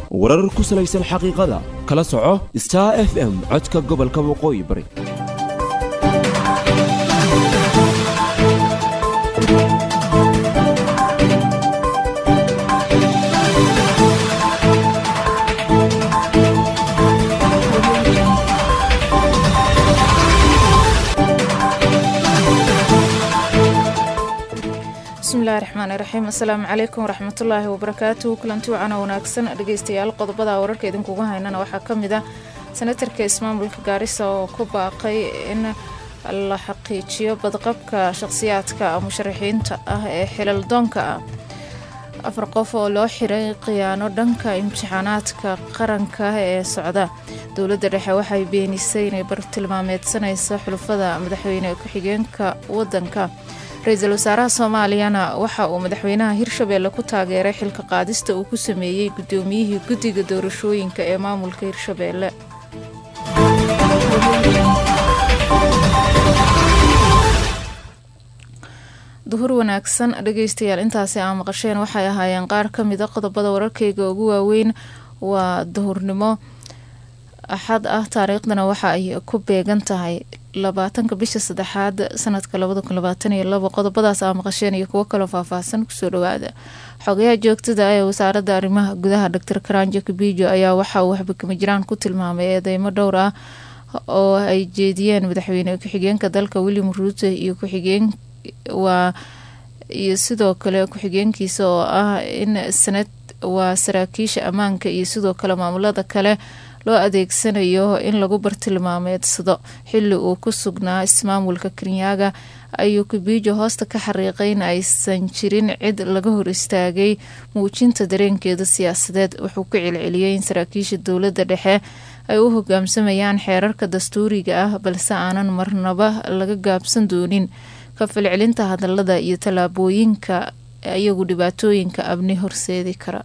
warar ku salaysan xaqiiqada kala soco star f m codka gobolka waqooyi bari bismillahi raxmaani raxiim assalaamu calaykum waraxmatullaahi wabarakaatuhu kulanti wacana wanaagsan dhegeystayaal qodobada wararka idinkugu haynana waxaa ka mid ah senatarka ismaamulka gaarisa oo ku baaqay in la xaqiijiyo badqabka shaqhsiyaadka musharaxiinta ah ee xilaldoonka ah afar qof oo loo xiray khiyaano dhanka imtixaanaadka qaranka ee socda dowladda dhexe waxay beenisay inay bartilmaameedsanayso xulufada madaxweyne ku-xigeenka wadanka ra-iisul wasaaraha soomaaliyana waxa uu madaxweynaha hirshabeelle ku taageeray xilka qaadista uu ku sameeyey guddoomiyihii guddiga doorashooyinka ee maamulka hirshabeelle duhur wanaagsan dhegeystayaal intaasi aa maqasheen waxay ahaayeen qaar ka mida qodobada wararkeyga ugu waaweyn waa duhurnimo axad ah taariikhdana waxa ay ku beegan tahay labaatanka bisha saddexaad sanadka labada kun labaatan iyo labo qodobadaas aa maqasheen iyo kuwo kaloo faahfaahsan kusoo dhawaada xogayaha joogtada ee wasaaradda arrimaha gudaha doctor karanjo kabijo ayaa waxa uu waxbakama jiraan ku tilmaamay eedeymo dhowr ah oo ay jeediyeen madaxweyne ku-xigeenka dalka william ruuto iyo ku-xigeen waa iyo sidoo kale ku-xigeenkiisa oo ah in sanad waa saraakiisha ammaanka iyo sidoo kale maamulada kale loo adeegsanayo in lagu bartilmaameedsado xili uu ku sugnaa ismaamulka kenyaaga ayuu kubiijo hoosta ka xariiqay in aysan jirin cid laga hor istaagay muujinta dareenkeeda siyaasadeed wuxuu ku celceliyey in saraakiisha dowladda dhexe ay u hogaamsamayaan xeerarka dastuuriga ah balse aanan marnaba laga gaabsan doonin ka falcelinta hadalada iyo tallaabooyinka iyagu dhibaatooyinka abni horseedi kara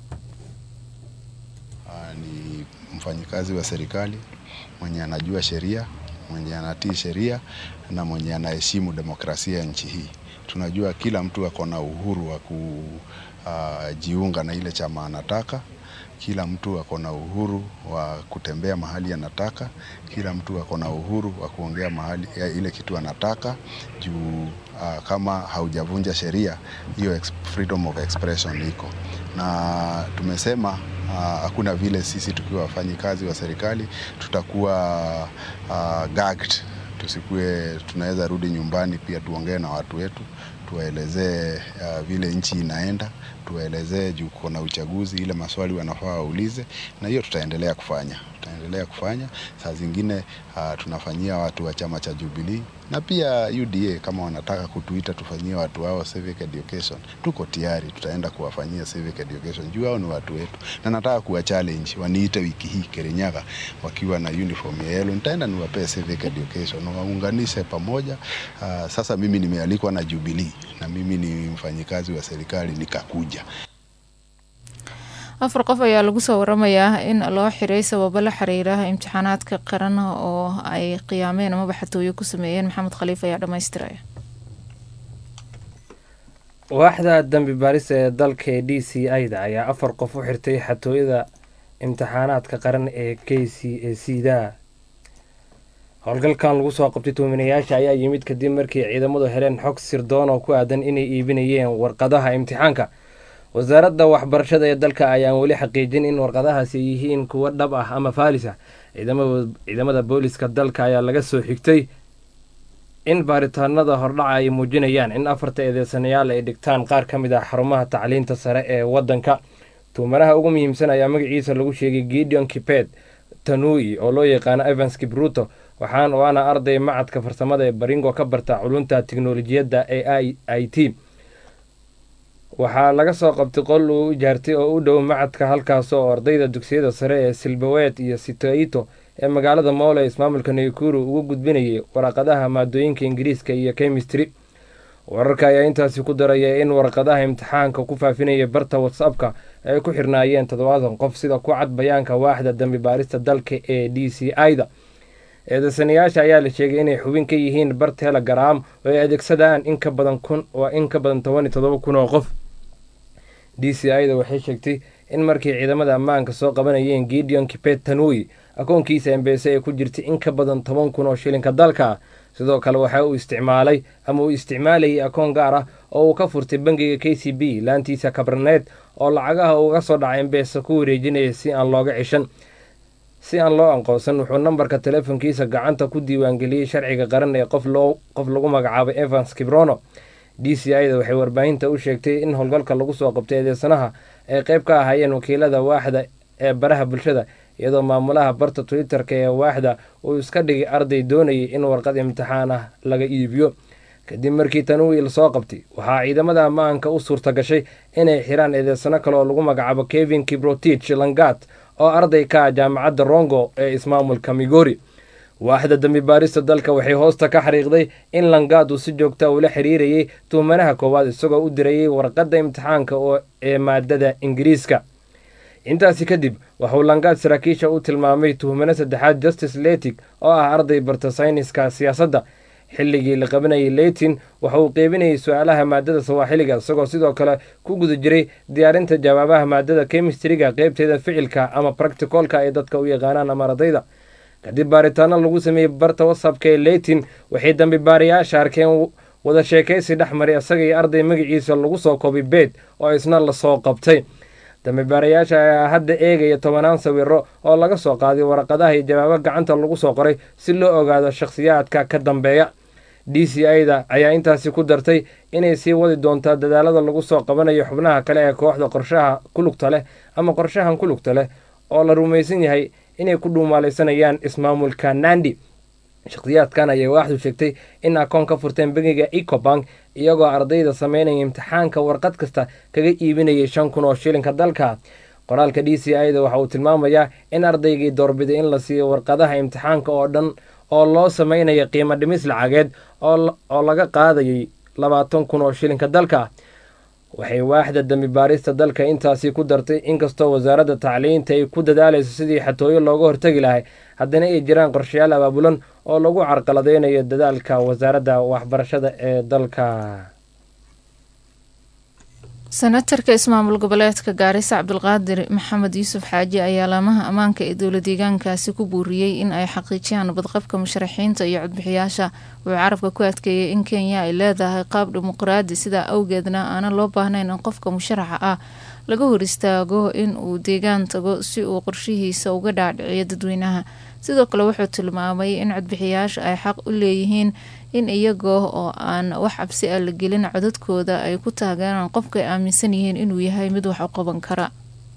mfanyikazi wa serikali mwenye anajua sheria, mwenye anatii sheria na mwenye anaheshimu demokrasia ya nchi hii. Tunajua kila mtu ako na uhuru wa kujiunga na ile chama anataka. Kila mtu ako na uhuru wa kutembea mahali anataka. Kila mtu ako na uhuru wa kuongea mahali ya ile kitu anataka juu uh, kama haujavunja sheria hiyo freedom of expression iko na tumesema hakuna uh, vile sisi tukiwa wafanyikazi wa serikali tutakuwa uh, gagged, tusikue tunaweza rudi nyumbani pia tuongee na watu wetu tuwaelezee uh, vile nchi inaenda, tuwaelezee juu kuna uchaguzi, ile maswali wanafaa waulize, na hiyo tutaendelea kufanya tutaendelea kufanya. Saa zingine uh, tunafanyia watu wa chama cha Jubilee na pia UDA kama wanataka kutuita tufanyie watu wao civic education, tuko tayari, tutaenda kuwafanyia civic education juu hao ni watu wetu, na nataka kuwa challenge waniite wiki hii Kirinyaga wakiwa na uniform ya yellow, nitaenda niwapee civic education, waunganishe pamoja. Uh, sasa mimi nimealikwa na Jubilee na mimi ni mfanyikazi wa serikali nikakuja. afar qof ayaa lagu soo waramayaa in loo xiray sababo la xiriira imtixaanaadka qaran oo ay qiyaameen amaba xatooyo ku sameeyeen maxamed khaliif ayaa dhamaystiraya waaxda dambi baarista ee dalka ee d c ida ayaa afar qof u xirtay xatooyada imtixaanaadka qaran ee k c a c da howlgalkan lagu soo qabtay tuuminayaasha ayaa yimid kadib markii ciidamadu heleen xog sirdoon oo ku aadan inay iibinayeen warqadaha imtixaanka wasaaradda waxbarashada ee dalka ayaan weli xaqiijin in warqadahaasi yihiin kuwo dhab ah ama faalis ah ciidamada booliska dalka ayaa laga soo xigtay in baaritaanada hordhaca ay muujinayaan in afarta eedeysanayaal ay dhigtaan qaar ka mid ah xarumaha tacliinta sare ee wadanka tuumanaha ugu muhiimsan ayaa magaciisa lagu sheegay gideon kiped tanui oo loo yaqaano evans kibruto waxaan waana arday macadka farsamada ee baringo ka barta culunta tiknolojiyadda ee i t waxaa laga soo qabtay qol uu ijaartay oo u dhow macadka halkaas oo ardayda dugsiyada sare ee silbawet iyo sitaito ee magaalada moole ismaamulka naykuru ugu gudbinayay waraqadaha maadooyinka ingiriiska iyo chemistry wararka ayaa intaasi ku daraya in warqadaha imtixaanka ku faafinaya barta whatsappka ay ku xirnaayeen toddobaatan qof sida ku cad bayaanka waaxda dambi baarista dalka ee d c ida eedeysanayaasha ayaa la sheegay inay xubin ka yihiin bar telegram oo ay adeegsadaan in ka badan kun waa in ka badan toban iyo todoba kun oo qof d c ida waxay sheegtay in markii ciidamada ammaanka soo qabanayeen gideon kipet tanui akoonkiisa embese ee ku jirtay in ka badan toban kun oo shilinka dalka sidoo kale waxa uu isticmaalay ama uu isticmaalayay akoon gaar ah oo uu ka furtay bangiga k c b laantiisa kabarneed oo lacagaha uga soo dhacay embese ku wareejinaya si aan looga cishan si aan loo aqoonsan wuxuu nambarka teleefonkiisa gacanta ku diiwaangeliyey sharciga qaran ee qof loo qof lagu magacaabay evans kibrono d c i da waxay warbaahinta u sheegtay in howlgalka lagu soo qabtay eedeysanaha ay qayb ka ahaayeen wakiilada waaxda ee baraha bulshada iyadoo maamulaha barta twitter-ka ee waaxda uu iska dhigay arday doonayay in warqad imtixaan ah laga iibiyo kadib markii tanui lasoo qabtay waxaa ciidamada ammaanka u suurta gashay inay xiraan eedeysano kale oo lagu magacaabo kevin kibrotich langat oo arday ka ah jaamacadda rongo ee ismaamulka migori waaxda dambi baarista dalka waxay hoosta ka xariiqday in langaad uu si joogta ula xiriirayay tuhmanaha koowaad isagoo u dirayay warqadda imtixaanka oo ee maadada ingiriiska intaasi kadib waxuu langaad saraakiisha u tilmaamay tuhmano saddexaad justice letig oo ah arday barta sayniska siyaasadda xilligii la qabanayay leytin waxa uu qeybinayay su-aalaha maadada sawaaxiliga isagoo sidoo kale ku guda jiray diyaarinta jawaabaha maadada kemistriga qeybteeda ficilka ama bracticolka ay dadka u yaqaanaan ama ardayda kadib baaritaano lagu sameeyey barta whatsappka ee leytin waxay dambi baarayaasha arkeen wada sheekaysi dhex maray isaga iyo arday magaciisa lagu soo koobay beed oo isna lasoo qabtay dambi baarayaasha ayaa hadda eegaya tobanaan sawiro oo laga soo qaaday waraqadaha iyo jawaabo gacanta lagu soo qoray si loo ogaado shakhsiyaadka ka dambeeya d c i da ayaa intaasi ku dartay inay sii wadi doontaa dadaalada lagu soo qabanayo xubnaha kale ee kooxda qorshaha kulugta leh ama qorshahan kulugta leh oo la rumaysan yahay inay ku dhuumaalaysanayaan ismaamulka nandi shakhsiyaadkan ayay waaxdu sheegtay in akoon ka furteen bangiga ecobank iyagoo ardayda sameynaya imtixaanka warqad kasta kaga iibinayay shan kun oo shilinka dalka qoraalka d c i da waxa uu tilmaamayaa in ardaygii doorbiday in la siiyo warqadaha imtixaanka oo dhan oo loo sameynaya qiimo dhimis lacageed oo laga qaadayay labaatan kun oo shilinka dalka waxay waaxda dambi baarista dalka intaasi ku dartay inkastoo wasaaradda tacliinta ay ku dadaalayso sidii xatooyo looga hortagi lahay haddana ay jiraan qorshayaal abaabulan oo lagu carqaladeynayo dadaalka wasaaradda waxbarashada ee dalka senatarka ismaamul goboleedka gaarisa cabdulqaadir maxamed yuusuf xaaji ayaa laamaha ammaanka ee dowla deegaankaasi ku buuriyey in ay xaqiijiyaan nabadqabka musharaxiinta iyo codbixiyaasha wuxuu carabka ku adkeeyey in kenya ay leedahay qaab dimuqraadi sidaa awgeedna aanan loo baahnayn in qofka musharaxa ah laga hor istaago in uu deegaan tago si uu qorshihiisa uga dhaadhiciyo dadweynaha sidoo kale wuxuu tilmaamay in codbixiyaasha ay xaq u leeyihiin in iyagoo oo aan wax cabsi ah la gelin codadkooda ay ku taageeraan qofka ay aaminsan yihiin inuu yahay mid wax u qaban kara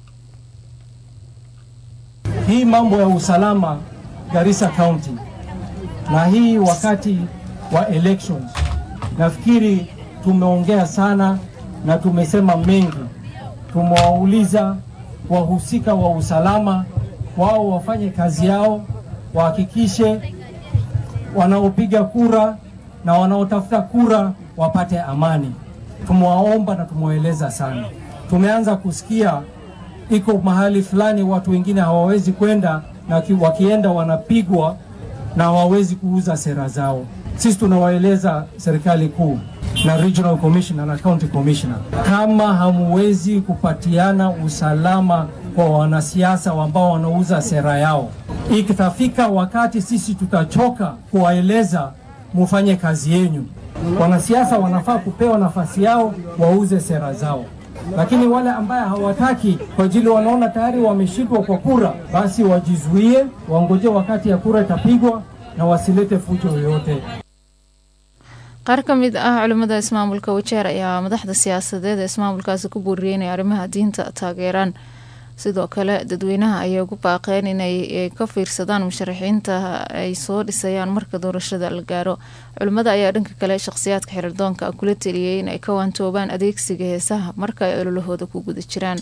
hii mambo ya usalama Garissa County na hii wakati wa elections, nafikiri tumeongea sana na tumesema mengi. Tumewauliza wahusika wa usalama, wao wafanye kazi yao, wahakikishe wanaopiga kura na wanaotafuta kura wapate amani. Tumewaomba na tumewaeleza sana. Tumeanza kusikia iko mahali fulani watu wengine hawawezi kwenda na wakienda wanapigwa na hawawezi kuuza sera zao. Sisi tunawaeleza serikali kuu na regional commissioner na county commissioner, kama hamuwezi kupatiana usalama kwa wanasiasa ambao wanauza sera yao, ikitafika wakati sisi tutachoka kuwaeleza mufanye kazi yenyu. Wanasiasa wanafaa kupewa nafasi yao wauze sera zao lakini wale ambaye hawataki kwa ajili wanaona tayari wameshindwa kwa kura, basi wajizuie, wangoje wakati ya kura itapigwa na wasilete fujo yoyote. qaar ka mid ah culimmada ismaamulka wajeer ayaa madaxda siyaasadeed ee ismaamulkaasi ku buuriyey inay arrimaha diinta taageeraan sidoo kale dadweynaha ayay ugu baaqeen inay ka fiirsadaan musharaxiinta ay soo dhisayaan marka doorashada la gaaro culimmada ayaa dhanka kale shakhsiyaadka xiriirdoonka kula teliyey inay ka waantoobaan adeegsiga heesaha marka ay ololahooda ku guda jiraan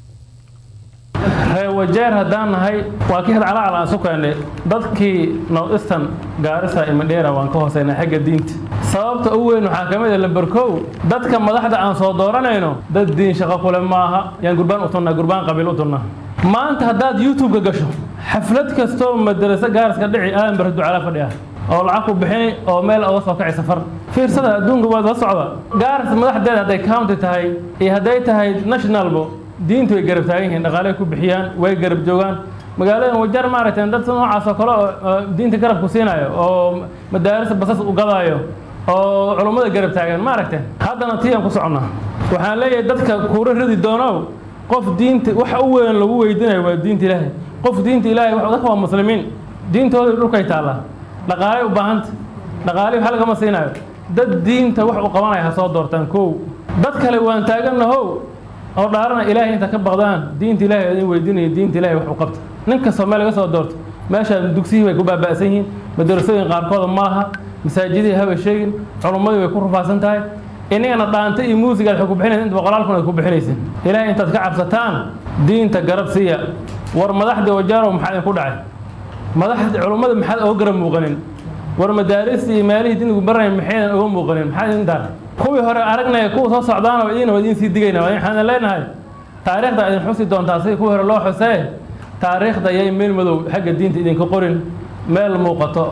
ree wajeer haddaan nahay waa ka hel calaacal aan sukaynay dadkii northeastern gaarisa iyo mandheera waan ka hooseynay xagga diinta sababta ugu weyn waxaa ka mid ah lamberkow dadka madaxda aan soo dooranayno dad diin shaqo kule maaha yaan gurbaan u tunnaa gurbaan qabiil u tunnaa maanta haddaad youtube-ka gasho xaflad kastoo madaraso gaariska dhici aadan bara ducala fadhi ah oo lacag ku bixini oo meel uga soo kaci safar fiirsada adduunka waad la socda gaaris madaxdeeda hadday county tahay iyo hadday tahay nationalbo diinta way garab taagan yihiin dhaqaaley ku bixiyaan way garab joogaan magaaladan wajar maaragtay dad noocaas oo kale oo diinta garab ku siinayo oo madaaris basas u gadaayo oo culummada garab taagan maaragtay haddana tii aan ku soconnaa waxaan leeyahay dadka kuura ridi doonow qof diinta wax u weyn lagu weydiinayo waa diinta ilaahay qof diinta ilaahay dadka waa muslimiin diintooda dhulkay taallaa dhaqaaley u baahanta dhaqaaley wax lagama siinayo dad diinta wax u qabanaya ha soo doortaan kow dad kale waan taagannahow oo dhaarana ilaahay inta ka baqdaan diinta ilaahay idin weydiinaya diinta ilaahay wax u qabta nin kastoo meel laga soo doorto meeshaan dugsiyihii way ku baaba'san yihiin madarasooyin qaarkooda ma laha masaajidihii haba sheegin culummadii way ku rufaasan tahay inagana dhaanta iyo muusiga aad ku bixinaysa inta boqolaal kun ay ku bixinaysin ilaahay intaad ka cabsataan diinta garab siiya war madaxda wajaaro maxaa idinku dhacay madaxda culummada maxaad oga garab muuqanin war madaarista iyo meelihii diinigu baranaya maxaydan oga muuqanin maxaa idin daar kuwii hore aragnaya kuwa soo socdaana idiina waa idiin sii digayna waxaan leenahay taariikhda idin xusi doontaa sidii kuwii hore loo xusee taariikhda yay meel madow xagga diinta idinka qorin meel muuqato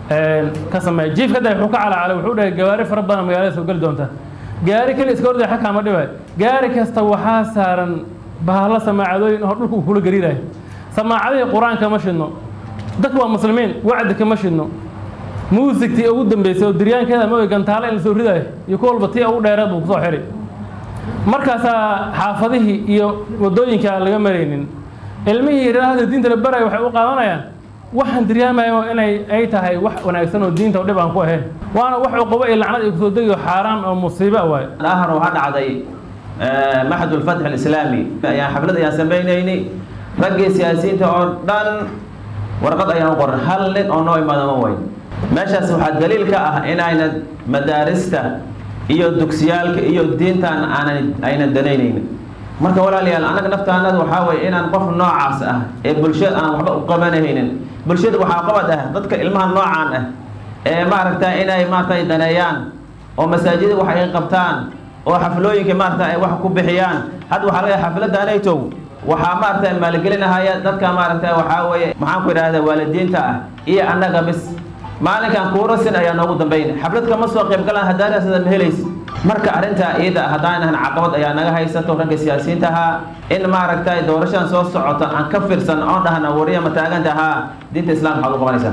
ka sameeya jiifka da wuxuu ka calacalay wuxuu dhahay gawaari fara badan magaalada soo geli doonta gaari keli iska ordaya xakaa ma dhibay gaari kasta waxaa saaran bahalo samaacadooyin oo dhulka uu kula gariirayo samaacadihii qur-aanka ma shidno dadku waa muslimiin wacdi kama shidno muusigtii ugu dambeysay oo diryaankeeda ma gantaale in la soo ridayo iyo ku walba tii ugu dheereed buu kusoo xidhay markaasaa xaafadihii iyo waddooyinka aan laga maraynin ilmihii raahda diinta la baraya waxay u qaadanayaan waxaan diryaamayo inay ay tahay wax wanaagsan oo diinta dhib aan ku ahayn waana wax cuqubo iyo lacnad ay kusoo degayo xaaraan oo musiiba waayo الآخر waxaa dhacday maxad ulfatx alislaami ayaan xaflad ayaan samaynaynay raggii siyaasiyiinta oo dhan warqad ayaan u qoran hal nin oo noo imaada ma wayn meeshaas waxaa daliil ka ah inayna madaarista iyo dugsiyaalka iyo diintan aanan ayna danaynaynin marka walaalayaal annaga naftaanada waxaa weeye inaan qof noocaas ah ee bulshada aan waxba u qabanahaynin bulshada waxaa qabad ah dadka ilmaha noocaan ah ee maaragta inay maaragtay daneeyaan oo masaajida wax ay qabtaan oo xaflooyinka maaragta ay wax ku bixiyaan hadda waxaa laga xafladdaanaytow waxaa maaragta maalgelinahaya dadka maaragta waxaa weeye maxaan ku idhaahda waalidiinta ah iyo annaga bis maalinkan kuurasin ayaa noogu dambayn xaflad kama soo qayb galaan hadaaraasada ma helaysa marka arrintaa iyada haddaanahan caqabad ayaa naga haysato ragga siyaasiyiinta ahaa in maaragtay doorashadan soo socota aan ka fiirsan oon dhahna wariya ma taaganta ahaa diinta islaamka waxaad u qabanaysaa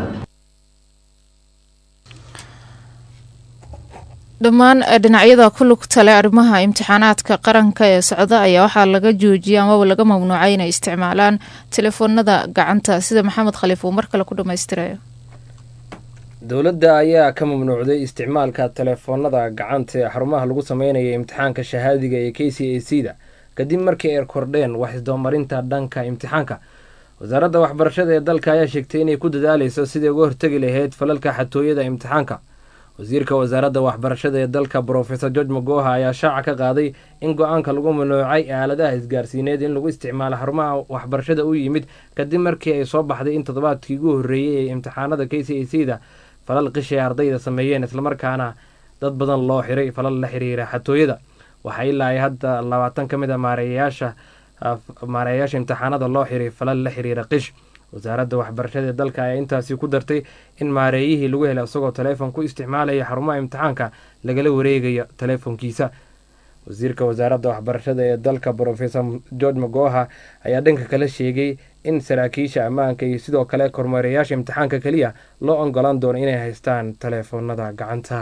dhammaan dhinacyada ku lugta leh arrimaha imtixaanaadka qaranka ee socda ayaa waxaa laga joojiyay amaba laga mamnuucay inay isticmaalaan telefoonada gacanta sida maxamed khaliif uu mar kale ku dhammaystirayo dowladda ayaa ka mamnuucday isticmaalka telefoonada gacanta ee xarumaha lagu sameynaya imtixaanka shahaadiga ee k c a c da kadib markii ay kordheen wax isdoomarinta dhanka imtixaanka wasaaradda waxbarashada ee dalka ayaa sheegtay inay ku dadaaleyso sidai uga hortegi lahayd falalka xatooyada imtixaanka wasiirka wasaaradda waxbarashada ee dalka brofesor george magoha ayaa shaaca ka qaaday in go-aanka lagu mamnuucay aaladaha isgaarsiineed in lagu isticmaalo xarumaha waxbarashada u yimid kadib markii ay soo baxday in toddobaadkii ugu horreeyey ee imtixaanada k c a c da falal qishay ardayda sameeyeen islamarkaana dad badan loo xiray falal la xiriira xatooyada waxaa ilaa ay hadda labaatan ka mid a maareeyayaasha maareeyayaasha imtixaanada loo xiray falal la xiriira qish wasaaradda waxbarashada ee dalka ayaa intaasi ku dartay in maareeyihii lagu helay isagoo taleefon ku isticmaalaya xarumaha imtixaanka lagala wareegayo taleefonkiisa wasiirka wasaaradda waxbarashada ee dalka brofesor george magoha ayaa dhanka kale sheegay in saraakiisha ammaanka iyo sidoo kale kormeerayaasha imtixaanka keliya loo ongolaan doono inay haystaan taleefoonada gacanta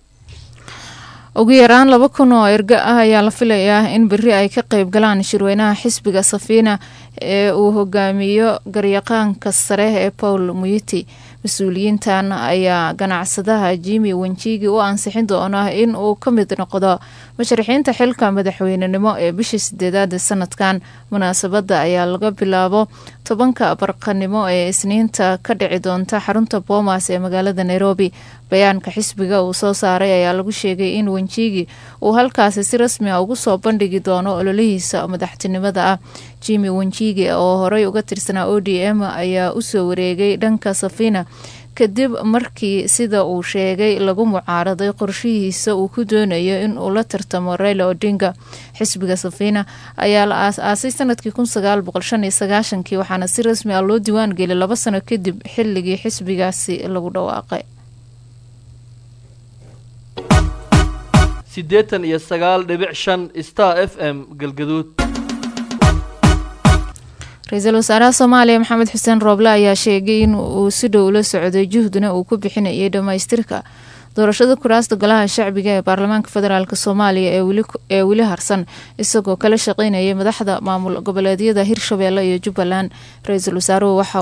ugu yaraan laba kun oo erga ah ayaa la filayaa in beri ay ka qeyb galaan shirweynaha xisbiga safiina ee uu hogaamiyo garyaqaanka sare ee paul muyiti mas-uuliyiintan ayaa ganacsadaha jimi wenjigi u ansixin doona in uu ka mid noqdo musharaxiinta xilka madaxweynenimo ee bishii sideedaad sanadkan munaasabada ayaa laga bilaabo tobanka barqanimo ee isniinta ka dhici doonta xarunta boomas ee magaalada nairobi bayaanka xisbiga uu soo saaray ayaa lagu sheegay in wenjigi uu halkaasi si rasmi a ugu soo bandhigi doono ololihiisa madaxtinimada ah jimi wenjigi oo horey uga tirsanaa o d m ayaa usoo wareegay dhanka safina kadib markii sida uu sheegay lagu mucaaraday qorshihiisa uu ku doonayo in uu la tartamo raila odinga xisbiga safina ayaa la aas-aasay sanadkii kun sagaal boqol shan iyo sagaashankii waxaana si rasmi ah loo diiwaan geliyay laba sano kadib xilligii xisbigaasi lagu dhawaaqay siddeetan iyo sagaal dhibic shan star f m galgaduud ra-iisul wasaaraha soomaaliya maxamed xuseen rooble ayaa sheegay in uu si dhow la socday juhduna uu ku bixinayay dhammaystirka doorashada kuraasta golaha shacbiga ee baarlamaanka federaalk soomaaliya ee weli harsan isagoo kala shaqeynayay madaxda maamul goboleedyada hirshabeelle iyo jubbaland ra-iisul wasaaruhu waxa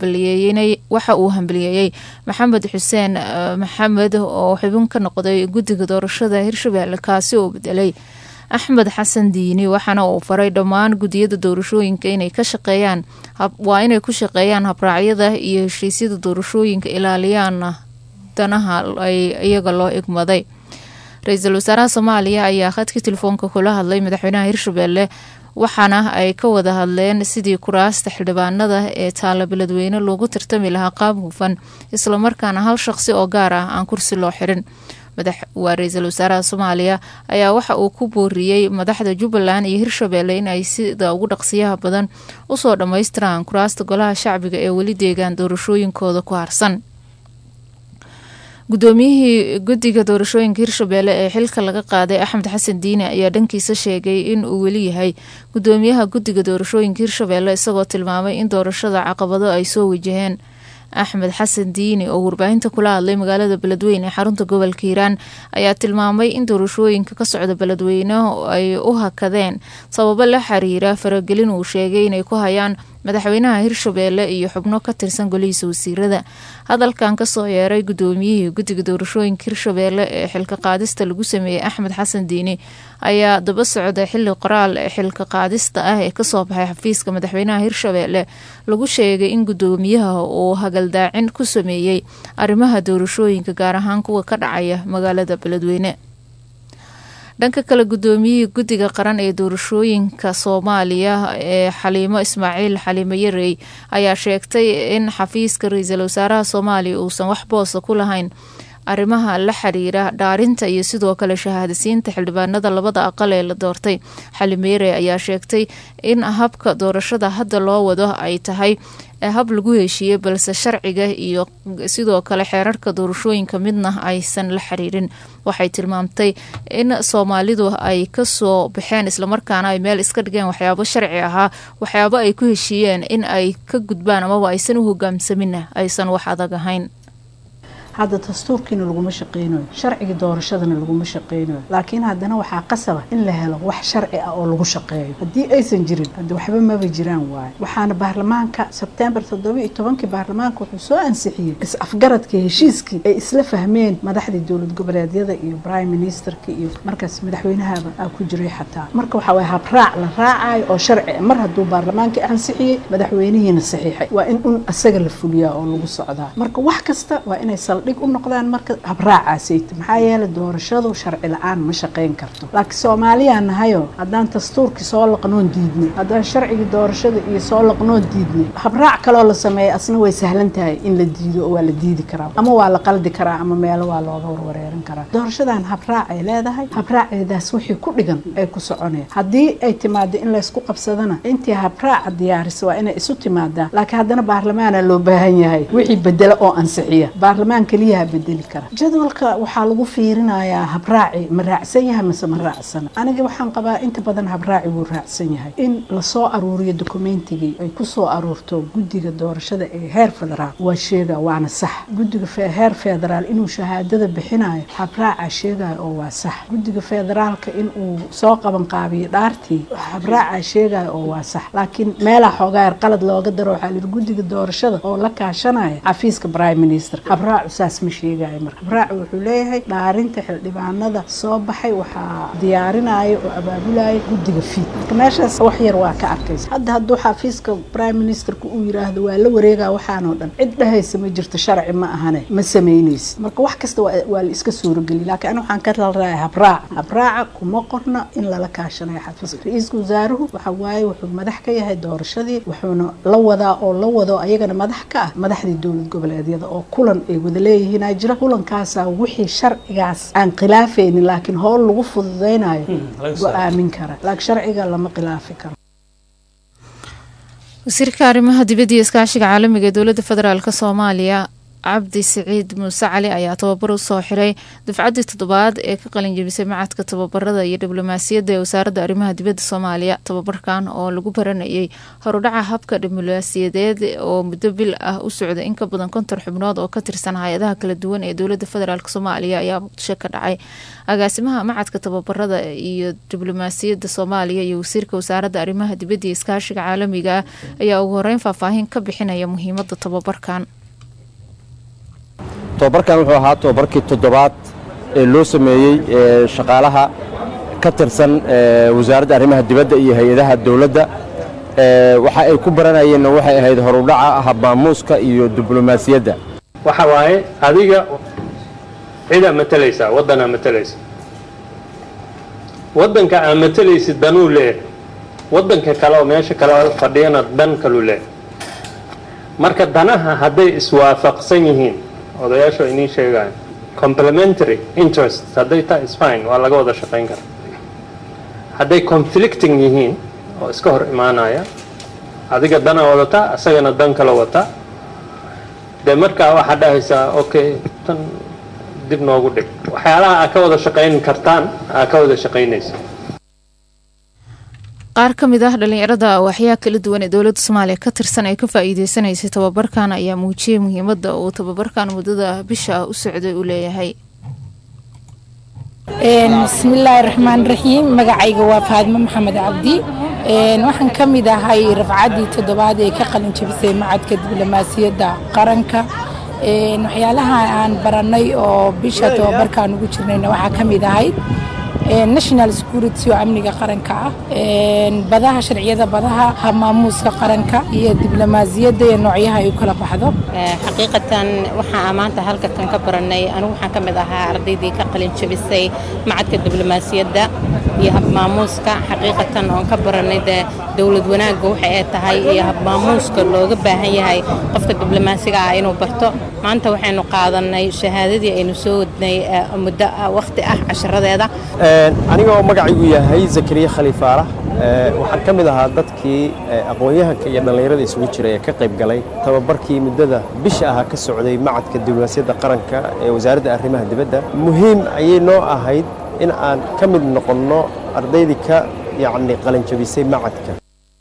uu hambaliyeeyey maxamed xuseen maxamed oo xubin ka noqday guddiga doorashada hirshabeelle kaasi oo bedelay axmed xasan diini waxaana uu faray dhammaan guddiyada doorashooyinka inay ka shaqeeyaan waa inay ku shaqeeyaan habraacyada iyo heshiisyada doorashooyinka ilaaliyaan danaha ay iyaga loo igmaday ra-iisul wasaaraha soomaaliya ayaa khadka telefoonka kula hadlay madaxweynaha hirshabeelle waxaana ay ka wada hadleen sidii kuraasta xildhibaanada ee taala beledweyne loogu tartami lahaa qaab hufan islamarkaana hal shaqsi oo gaar ah aan kursi loo xirin waa ra-iisul wasaaraha soomaaliya ayaa waxa uu ku booriyey madaxda jubbaland iyo hirshabeelle in ay sida ugu dhaqsiyaha badan usoo dhammaystiraan kuraasta golaha shacbiga ee weli deegaan doorashooyinkooda ku harsan guddoomiyihii guddiga doorashooyinka hirshabeelle ee xilka laga qaaday axmed xasan diine ayaa dhankiisa sheegay in uu weli yahay guddoomiyaha guddiga doorashooyinka hirshabeelle isagoo tilmaamay in doorashada caqabado ay soo wajaheen axmed xasan diini oo warbaahinta kula hadlay magaalada beledweyne ee xarunta gobolka hiiraan ayaa tilmaamay in doorashooyinka ka socda beledweyne ay u hakadeen sababo la xiriira faragelin uu sheegay inay ku hayaan madaxweynaha hirshabeelle iyo xubno ka tirsan golihiisa wasiirada hadalkan kasoo yeeray guddoomiyihii guddiga doorashooyinka hirshabeelle ee xilka qaadista lagu sameeyey axmed xasan diini ayaa daba socda xili qoraal xilka qaadista ah ee kasoo baxay xafiiska madaxweynaha hirshabeelle lagu sheegay in guddoomiyaha uu hagaldaacin ku sameeyey arrimaha doorashooyinka gaar ahaan kuwa ka dhacaya magaalada beledweyne dhanka kale guddoomiyihii guddiga qaran ee doorashooyinka soomaaliya ee xaliimo ismaaciil xaliimo yarey ayaa sheegtay in xafiiska ra-iisul wasaaraha soomaaliya uusan wax boosa ku lahayn arrimaha la xiriira dhaarinta iyo sidoo kale shahaadasiinta xildhibaanada labada aqal ee la doortay xaliimo yarey ayaa sheegtay in habka doorashada hadda loo wado ay tahay hab lagu heshiiyey balse sharciga iyo sidoo kale xeerarka doorashooyinka midna aysan la xiriirin waxay tilmaamtay in soomaalidu ay kasoo baxeen islamarkaana ay meel iska dhigeen waxyaabo sharci ahaa waxyaabo ay ku heshiiyeen in ay ka gudbaan amaba aysan u hogaamsamina aysan wax adag ahayn hadda dastuurkiina laguma shaqeynayo sharcigii doorashadana laguma shaqeynayo laakiin haddana waxaa qasaba in la helo wax sharci ah oo lagu shaqeeyo haddii aysan jirin hadda waxba maba jiraan waayo waxaana baarlamaanka sebtembar toddoba iyo tobankii baarlamaanka wuxuu soo ansixiyey is-afgaradkii heshiiskii ay isla fahmeen madaxdii dowlad goboleedyada iyo prime ministerka iyo markaas madaxweynahaba aa ku jiray xataa marka waxaa waye habraac la raacayo oo sharci ah mar hadduu baarlamaankii ansixiyey madaxweynihiina saxiixay waa in un isaga la fuliyaa oo lagu socdaa marka wax kasta waa inay saldhig u noqdaan marka habraacaasayta maxaa yeelay doorashadu sharci la-aan ma shaqeyn karto laakiin soomaaliyaa nahayo haddaan dastuurkii soo laqnoon diidnay haddaan sharcigii doorashada iyo soo laqnoon diidnay habraac kaloo la sameeya asna way sahlan tahay in la diido oo waa la diidi karaa ama waa la qaldi karaa ama meelo waa looga warwareeran karaa doorashadan habraac ay leedahay habraaceedaas wixii ku dhigan ay ku soconeen haddii ay timaado in laysku qabsadana intii habraaca diyaarisa waa inay isu timaadaa laakiin haddana baarlamaana loo baahan yahay wixii bedela oo ansixiya baarlamaan keliyaha bedeli kara jadwalka waxaa lagu fiirinayaa habraaci ma raacsan yahay mase ma raacsana aniga waxaan qabaa inta badan habraaci wuu raacsan yahay in lasoo aruuriyo dokumentigii ay kusoo aruurto guddiga doorashada ee heer federaal waa sheega waana sax guddiga heer federaal inuu shahaadada bixinayo habraaca sheegayo oo waa sax guddiga federaalka inuu soo qaban qaabiyo dhaartii habraaca sheegayo oo waa sax laakiin meelaa xoogaayar qalad looga daro waxaa lihi guddiga doorashada oo la kaashanaya xafiiska prime minister habraacu saas ma sheegayo marka habraacu wuxuu leeyahay dhaarinta xildhibaanada soo baxay waxaa diyaarinaya oo abaabulaya guddiga fiid marka meeshaas wax yar waa ka arkaysa hadda hadduu xafiiska prime ministerka uu yiraahdo waa la wareegaa waxaanoo dhan cid dhahaysa ma jirto sharci ma ahane ma samaynaysa marka wax kasta waa la iska suurogeliya laakiin ani waxaan ka talraaya habraaca habraaca kuma qorna in lala kaashanayo xafiiska ra-iiska wasaaruhu waxa waaye wuxuu madax ka yahay doorashadii wuxuuna la wadaa oo la wado ayagana madax ka ah madaxdii dowlad goboleedyada oo kulan ay wada leeyihiin jira kulankaasaa wixii sharcigaas aan khilaafaynin laakiin howl lagu fududaynayo go-aamin kara laakiin sharciga lama khilaafi karo wasiirka arrimaha dibadda iyo iskaashiga caalamiga ee dowladda federaalk soomaaliya cabdi siciid muuse cali ayaa tababar u soo xiray dufcaddii toddobaad ee ka qalinjebisay macadka tababarada iyo diblomaasiyadda ee wasaaradda arrimaha dibadda soomaaliya tababarkan oo lagu baranayay horudhaca habka diblomaasiyadeed oo muddo bil ah u socday in ka badan konton xubnood oo ka tirsan hay-adaha kala duwan ee dowladda federaalk soomaaliya ayaa muqdisho ka dhacay agaasimaha macadka tababarada iyo diblomaasiyadda soomaaliya iyo wasiirka wasaaradda arrimaha dibadda iyo iskaashiga caalamiga ah ayaa ugu horeyn faahfaahin ka bixinaya muhiimada tababarkan tobabarkan wuxuu ahaa tobabarkii toddobaad ee loo sameeyey shaqaalaha ka tirsan wasaaradda arrimaha dibadda iyo hay-adaha dowladda waxa ay ku baranayeenna waxay ahayd horudhaca habmaamuuska iyo diblomaasiyadda waxa waaye adiga cidaa matalaysaa waddanaa matalaysa waddanka aa matalaysid danuu leeyahay waddanka kale oo meesha kale fadhiyana dan kaluu leeyahay marka danaha hadday iswaafaqsan yihiin odayaashu inii sheegaan complementary interest hadday taa isfine waa laga wada shaqayn karaa hadday conflicting yihiin oo iska hor imaanaya adiga dana wadataa isagana dan kala wataa dee markaa waxaa dhahaysaa okay tan dib noogu dhig waxyaalaha aa ka wada shaqayn kartaan aa ka wada shaqaynaysa qaar ka mid ah dhalinyarada waxyaa kala duwan ee dowladda soomaaliya ka tirsan ee ka faa-iideysanaysay tababarkan ayaa muujiyey muhiimada uu tababarkan muddada bisha ah u socday uu leeyahay bismillaahi raxmaan raxiim magacayga waa faadmo maxamed cabdi waxaan ka mid ahay rafcaddii toddobaad ee ka qalin jabisay macadka diblomaasiyadda qaranka waxyaalaha aan barannay oo bisha tababarkaan ugu jirnayna waxaa ka mid ahayd national security oo amniga qaranka ah badaha sharciyada badaha habmaamuuska qaranka iyo diblomaasiyadda iyo noocyaha ay u kala baxdo xaqiiqatan waxaa maanta halkatan ka barannay anigu waxaan ka mid ahaa ardaydii ka qalin jabisay macadka diblomaasiyadda iyo habmaamuuska xaqiiqatan oon ka barannay dee dowlad wanaagga waxa ay tahay iyo habmaamuuska looga baahan yahay qofka diblomaasiga ah inuu barto maanta waxaynu qaadannay shahaadadii aynu soo wadnay muddo wakhti ah casharadeeda aniga oo magacaygu yahay zakariya khaliifaarax waxaan ka mid ahaa dadkii aqoon-yahanka iyo dhallinyarada isugu jiray ee ka qayb galay tababarkii muddada bisha ahaa ka socday macadka diblomaasiyadda qaranka ee wasaaradda arrimaha dibadda muhiim ayay noo ahayd in aan ka mid noqonno ardaydii ka yacni qalinjabisay macadka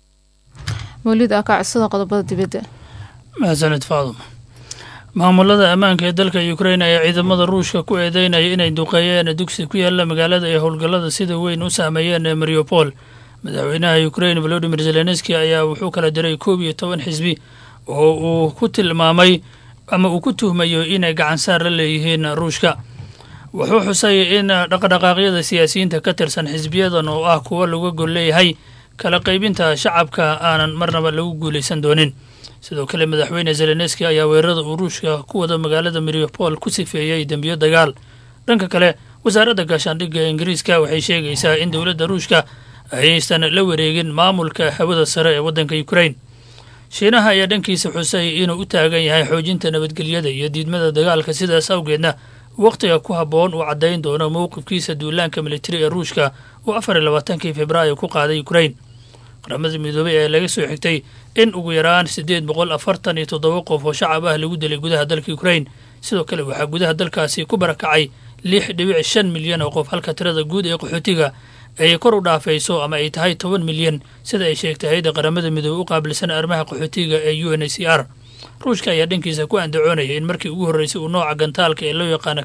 mawlid aa kacodsada qodobada dibadda mahadsanid faadum maamulada ammaanka ee dalka ukrain ayaa ciidamada ruushka ku eedeynaya inay duqeeyeen dugsi ku yaala magaalada ay howlgallada sida weyn u saameeyeen ee mariupol madaxweynaha ukrain volodimir zelenski ayaa wuxuu kala diray koob iyo toban xisbi oo uu ku tilmaamay ama uu ku tuhmayo inay gacansaar la leeyihiin ruushka wuxuu xusay in dhaqdhaqaaqyada siyaasiyiinta ka tirsan xisbiyadan oo ah kuwo laga gol leeyahay kala qaybinta shacabka aanan marnaba lagu guulaysan doonin sidoo kale madaxweyne zelenski ayaa weerarada uu ruushka ku wada magaalada mariupol ku sifeeyey dembiyo dagaal dhanka kale wasaaradda gaashaandhigga ingiriiska waxay sheegaysaa in dowladda ruushka ayaysan la wareegin maamulka hawada sare ee waddanka ukrain shiinaha ayaa dhankiisa xusay inuu u taagan yahay xoojinta nabadgelyada iyo diidmada dagaalka sidaas awgeedna wakhtiga ku habboon uu caddayn doono mowqifkiisa duulaanka militari ee ruushka uu afar iyo labaatankii februaayo ku qaaday ukrain qaramada midoobey ee laga soo xigtay in ugu yaraan siddeed boqol afartan iyo toddoba qof oo shacab ah lagu dilay gudaha dalka ukrain sidoo kale waxaa gudaha dalkaasi ku barakacay lix dhibic shan milyan oo qof halka tirada guud ee qaxootiga ay kor u dhaafayso ama ay tahay toban milyan sida ay sheegtay hay-adda qaramada midoobey u qaabilsan arrimaha qaxootiga ee u n h c r ruushka ayaa dhankiisa ku andacoonaya in markii ugu horreysay uu nooca gantaalka ee loo yaqaano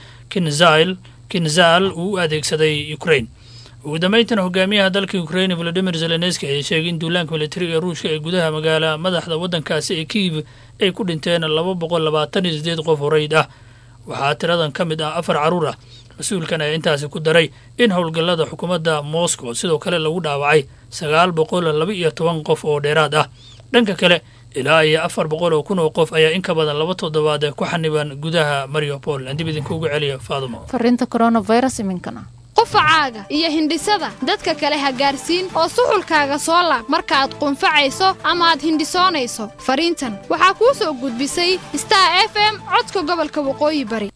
kinzal kinzal uu u adeegsaday ukrain ugu dambeyntan hogaamiyaha dalka ukrain volodimir zelenski ayaa sheegay in duulaanka militariga ee ruushka ee gudaha magaala madaxda waddankaasi ee kiiv ay ku dhinteen laba boqol labaatan iyo sideed qof horeyd ah waxaa tiradan ka mid ah afar carruur ah mas-uulkan ayaa intaasi ku daray in howlgallada xukuumadda moscow sidoo kale lagu dhaawacay sagaal boqol laba iyo toban qof oo dheeraad ah dhanka kale ilaa iyo afar boqol oo kun oo qof ayaa in ka badan laba toddobaad ku xaniban gudaha mariupol aan dib idinkuugu celiya faadumo fariinta coronavirus iminkana qufacaaga iyo hindhisada dadka kale ha gaarsiin oo suxulkaaga soo laab markaaad qunfacayso ama aad hindhisoonayso fariintan waxaa kuu soo gudbisay star f m codka gobolka waqooyi bari